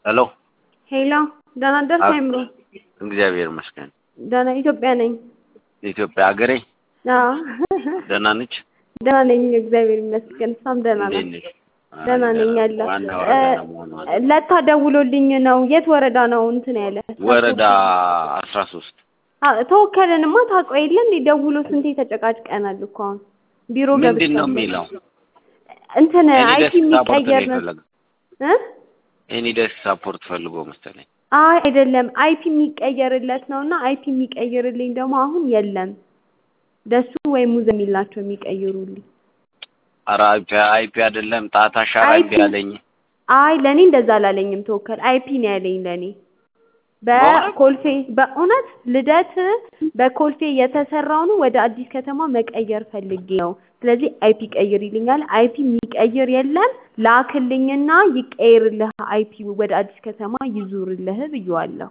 ሄሎ ሄሎ ደህና ደርስ አይምሮ እግዚአብሔር ይመስገን። ደህና ኢትዮጵያ ነኝ። የኢትዮጵያ ሀገሬ አዎ ደህና ነች። ደህና ነኝ እግዚአብሔር ይመስገን። እሷም ደህና እንዴት ናት። ነች? ደህና ነኝ ያለ ዋናው እ፣ ደህና መሆኗ ነው። ለታ ደውሎልኝ ነው። የት ወረዳ ነው እንትን ያለ? ወረዳ አስራ ሶስት አ- ተወከለንማ ታውቀው የለ እንዴ? ደውሎ ስንቴ ተጨቃጭቀናል እኮ አሁን ቢሮ ምንድን ገብቻለሁ። ነው የሚለው? እንትን ኤኒ አይቲ ደስ ሳፖርት ነው የሚቀየር ነው የፈለገው። እ? ኤኒ ደስ ሳፖርት ፈልጎ መሰለኝ። አይ አይደለም፣ አይፒ የሚቀየርለት ነው እና አይፒ የሚቀይርልኝ ደግሞ አሁን የለም። ደሱ ወይም ሙዝ የሚል ናቸው የሚቀይሩልኝ። ኧረ አይፒ አይፒ አይደለም ጣት አሻራ አይፒ እምቢ አለኝ። አይ ለእኔ እንደዛ አላለኝም። ተወከል አይፒ ነው ያለኝ ለእኔ በእውነት? በኮልፌ በእውነት ልደት በኮልፌ የተሰራውን ወደ አዲስ ከተማ መቀየር ፈልጌ ነው። ስለዚህ አይፒ ቀይር ይልኛል። አይፒ የሚቀይር የለም ላክልኝና ይቀይርልህ አይፒ ወደ አዲስ ከተማ ይዙርልህ ብዬዋለሁ።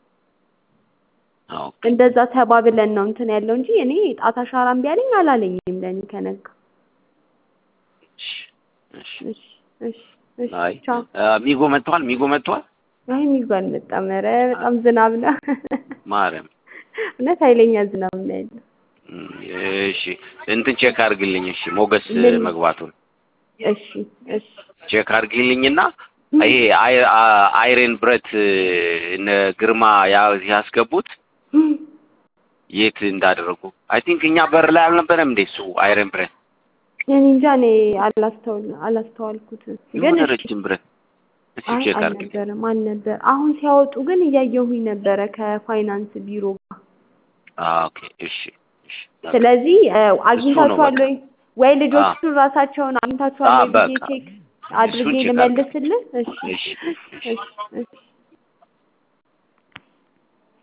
ኦኬ እንደዛ ተባብለን ነው እንትን ያለው እንጂ እኔ ጣት አሻራ እምቢ አለኝ አላለኝም ለእኔ ከነጋ። እሺ፣ እሺ። እሺ እሺ እሺ አይ ቻው። አ፣ ሚጎ መጥቷል። ሚጎ መጥቷል። አይ የሚባል አልመጣም። ኧረ በጣም ዝናብ ነው። ማርያም እውነት ኃይለኛ ዝናብ ነው ያለው። እም፣ እሺ እንትን ቼክ አድርግልኝ። እሺ ሞገስ ምን? መግባቱን እሺ እሺ ቼክ አድርግልኝና ይሄ አይ- አ- አይረን ብረት እነ ግርማ ያ- ያስገቡት የት እንዳደረጉ አይ ቲንክ እኛ በር ላይ አልነበረም እንዴ እሱ አይረን ብረት እኔ እንጃ እኔ አላስተውል አላስተዋልኩትም። ግን የሆነ እሺ ረጅም ብረት እስኪ አይ ቼክ አድርግልኝ። አልነበረም አልነበር። አሁን ሲያወጡ ግን እያየሁኝ ነበረ ከፋይናንስ ቢሮ ጋር። አዎ፣ ኦኬ እሺ እሺ ስለዚህ እ፣ እሱ ነው አግኝታችኋል በቃ። ወይ ወይ ልጆቹ ራሳቸውን አግኝታችኋል አዎ፣ ወይ ብዬ በቃ። ቼክ እሱን አድርጌ ቼክ አድርግ። ልመልስልህ? እሺ እሺ እሺ እሺ